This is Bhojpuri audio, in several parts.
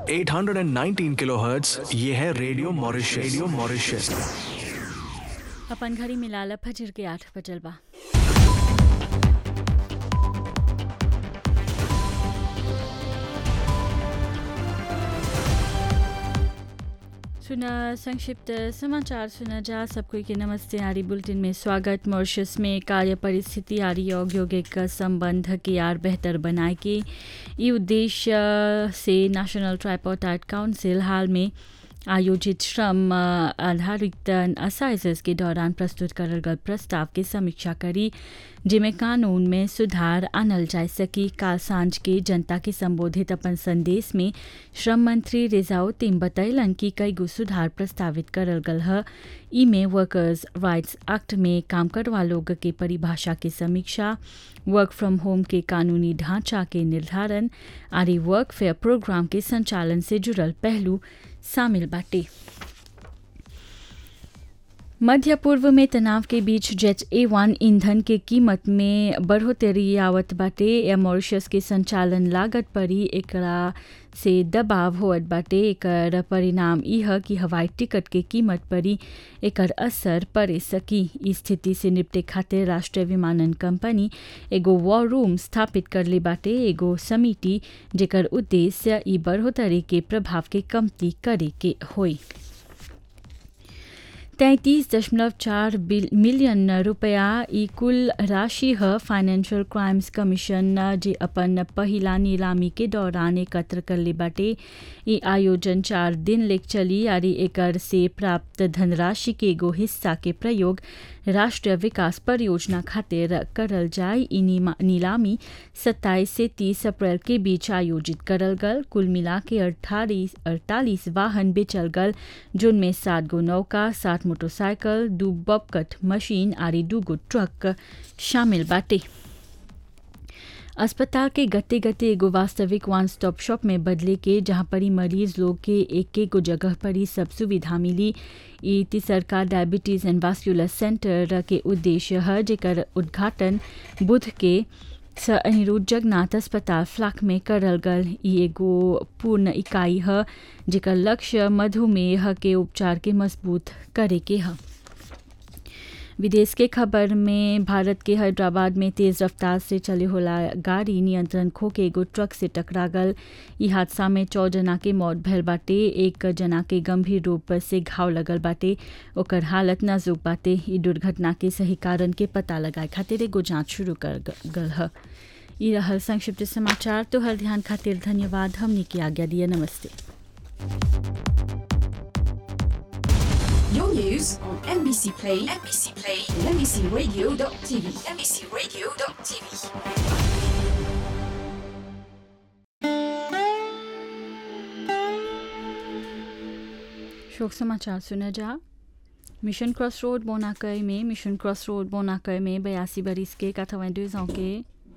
819 किलोहर्ट्ज ये है रेडियो मॉरिशस रेडियो मॉरिशस अपन घड़ी मिलाला फजर के आठ बजल बा सुना संक्षिप्त समाचार सुना जा सबको के नमस्ते आरी बुलेटिन में स्वागत मॉरिशस में कार्य परिस्थिति आरी औद्योगिक संबंध के आर बेहतर बनाए के ई उद्देश्य से नेशनल ट्राइपोर्टाइट काउंसिल हाल में आयोजित श्रम आधारित असाइजेस के दौरान प्रस्तुत करल गल प्रस्ताव के समीक्षा करी जिमें कानून में सुधार आनल जा सकी काल सांझ के जनता के संबोधित अपन संदेश में श्रम मंत्री रिजाउद्दीन बतैलन कि कई गो सुधार प्रस्तावित करल गल है इमे वर्कर्स राइट्स एक्ट में काम करवा लोग के परिभाषा के समीक्षा वर्क फ्रॉम होम के कानूनी ढांचा के निर्धारण आदि वर्क फेयर प्रोग्राम के संचालन से जुड़ल पहलू शामिल बाटे मध्य पूर्व में तनाव के बीच जेट ए वन ईंधन के कीमत में बढ़ोतरी आवत बाटे या मॉरिशस के संचालन लागत पर ही एकरा से दबाव होत बाटे एकर परिणाम यह कि हवाई टिकट के कीमत पर ही एकर असर पड़े सकी इस स्थिति से निपटे खातिर राष्ट्रीय विमानन कंपनी एगो वॉर रूम स्थापित कर ले बाटे एगो समिति जेकर उद्देश्य ई बढ़ोतरी के प्रभाव के कमती करे के होई तैंतीस दशमलव चार मिलियन रुपया ई कुल राशि है फाइनेंशियल क्राइम्स कमीशन जे अपन पहिला नीलामी के दौरान एकत्र कर ले बाटे ई आयोजन चार दिन लेक चली यारी एकर से प्राप्त धनराशि के एगो हिस्सा के प्रयोग राष्ट्रीय विकास परियोजना खातिर करल जाए ई नीलामी 27 से 30 अप्रैल के बीच आयोजित करल गल कुल मिला के अड़तालीस अड़तालीस वाहन बेचल गल जिनमें सात गो नौका सात मोटरसाइकिल दू बबकट मशीन आरी दू गो ट्रक शामिल बाटे अस्पताल के गते गते एगो वास्तविक वन स्टॉप शॉप में बदले के जहाँ पर ही मरीज लोग के एक एक जगह पर ही सब सुविधा मिली ई तिसरका डायबिटीज एंड वास्कुलर सेंटर के उद्देश्य है जेकर उद्घाटन बुध के स अनिरुद्ध जगन्नाथ अस्पताल फ्लाक में करल गल ई एगो पूर्ण इकाई है जेकर लक्ष्य मधुमेह के उपचार के मजबूत करे के है विदेश के खबर में भारत के हैदराबाद में तेज रफ्तार से चले होला गाड़ी नियंत्रण खो के एगो ट्रक से टकरा गल ई हादसा में चौ जना के मौत भयल बाटे एक जना के गंभीर रूप से घाव लगल बाटे ओकर हालत नाजुक बाटे ई दुर्घटना के सही कारण के पता लगाए खातिर एगो जांच शुरू कर गल है ई रहल संक्षिप्त समाचार तो हर ध्यान खातिर धन्यवाद हमने की आज्ञा दिया नमस्ते Your news on NBC Play, NBC Play, and NBCRadio.tv, NBCRadio.tv. शोक समाचार सुना जा मिशन क्रॉस रोड बोनाकय में मिशन क्रॉस रोड बोनाकय में बयासी बरिस के काठमांडू के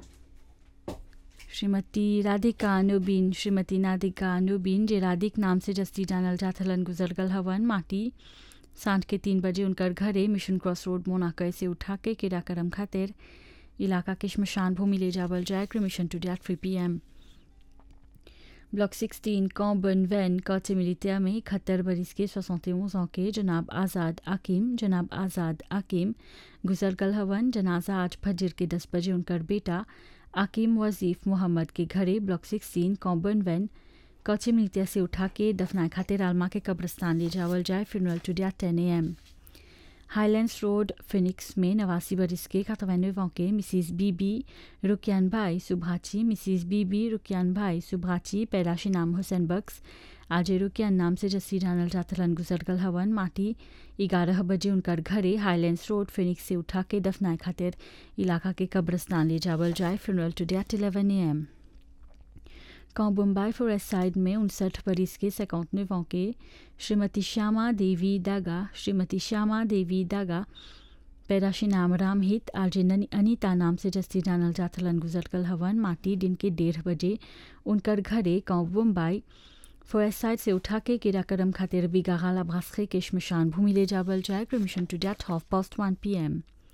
श्रीमती राधिका अनुबीन श्रीमती नादिका अनुबीन जे राधिक नाम से जस्ती जानल जाथलन गुजरगल हवन माटी सांझ के तीन बजे उनकर घरे मिशन क्रॉस रोड मोनाकय से उठा के किराकरम खातिर इलाका के शमशान भूमि ले जावल जाए permission today three P M block sixteen कॉम्बन वैन कौचे मिलिटिया में इकहत्तर बरिस के सोसौतेऊँ के जनाब आज़ाद आकिम जनाब आज़ाद आकिम गुजरगल हवन जनाजा आज फजर के दस बजे उनकर बेटा आकिम वजीफ मोहम्मद के घरे ब्लॉक सिक्सटीन कॉम्बन वैन कौचे मिलिटिया से उठा के दफनाए खातिर आलमा के कब्रस्तान ले जावल जाए funeral two ten A M Highlands road Phoenix में नवासी बरिस के कातवानवे के मिसिस बीबी रुकियान भाई सुभाची मिसिस बीबी रुकियान भाई सुभाची पैदाशी नाम हुसैन बख्स आज रुकियान नाम से जस्सी जानल जातलन गुजरगल हवन माटी ग्यारह बजे उनकर घरे हाईलैंड्स रोड फिनिक्स से उठा के दफनाए खातिर इलाका के कब्रस्तान ले जावल जाए funeral today eleven A M मुंबई फॉरेस्ट साइड में उनसठ बरिस के सैकौतने के श्रीमती श्यामा देवी दागा श्रीमती श्यामा देवी दागा पैदाशी नाम रामहित आज अनिता नाम से जस्ती जानल जाथलन गुजरगल हवन माटी दिन के डेढ़ बजे उनकर घरे गाँव मुंबई फॉरेस्ट साइड से उठा के किराकरम खातिर बिगागाला भास्खे के शमशान भूमि ले जावल जाए permission today half past one P M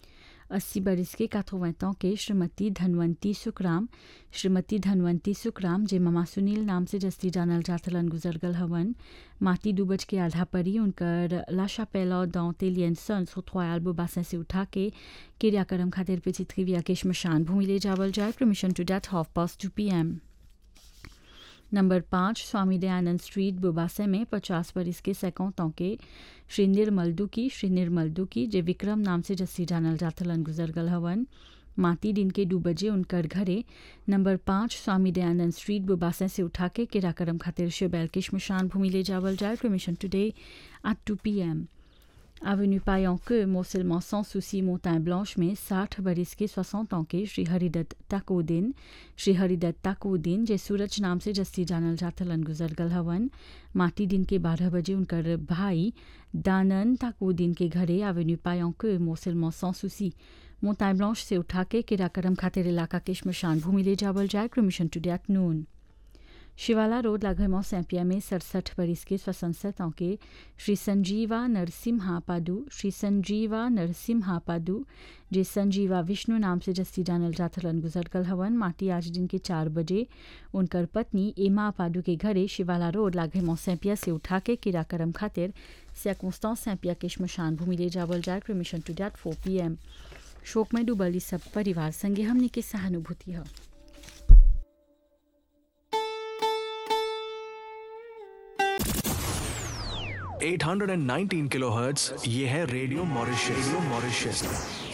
अस्सी बरस के काथोवैतों के श्रीमती धनवंती सुखराम श्रीमती धनवंती सुखराम जे ममा सुनील नाम से जस्ती जानल जाथलन गुजरगल हवन माटी डूबज के आधा परी उनकर लाशा पैला दां तेलियन सन सोथवायल बासें से उठा के क्रियाक्रम खातिर पे चित्रिविया के श्मशान भूमि ले जावल जाए permission today half past two P M number पाँच स्वामी दयानंद स्ट्रीट बुबासे में पचास बरिस के सैकौतों के श्री निर्मल दुकी श्री निर्मल दुकी जे विक्रम नाम से जस्सी जानल जाथलन गुजरगल हवन माती दिन के दो बजे उनकर घरे नंबर पाँच स्वामी दयानंद स्ट्रीट बुबासे से उठा के किराकरम खातिर शिवबैल के श्मशान भूमि ले जावल जाए permission today at two P M Avenue Payanque, Mont-Seulement sans souci Montagne Blanche में 60 बरिस के 60 ans के श्री हरिदत्त ताकोदिन श्री हरिदत्त ताकोदिन जे सूरज नाम से जस्ती जानल जाथलन गुजरगल हवन माटी दिन के 12 बजे उनकर भाई दानन ताकोदिन के घरे एवेन्यू पायांque Mont-Seulement sans souci मोताई ब्लांच से उठा के किराकरम खातिर इलाका के श्मशान भूमि ले जावल जाए क्रमिशन टू डेट नून शिवाला रोड लाघरमो सैंपिया में सड़सठ बरिस के स्वसंसद के श्री संजीवा नरसिम्हा पादु श्री संजीवा नरसिम्हा पादु जे संजीवा विष्णु नाम से जस्ती जानल जाथलन गुजरगल हवन माटी आज दिन के चार बजे उनकर पत्नी एमा पादु के घरे शिवाला रोड लाघरमो सैंपिया से उठा के किराकरम खातिर सैकोस्तां सैंपिया के श्मशान भूमि ले जावल जाए permission today four P M शोक में डूबल सब परिवार संगे हमने के सहानुभूति है 819 किलोहर्ट्ज ये है रेडियो मॉरिशस रेडियो मॉरिशस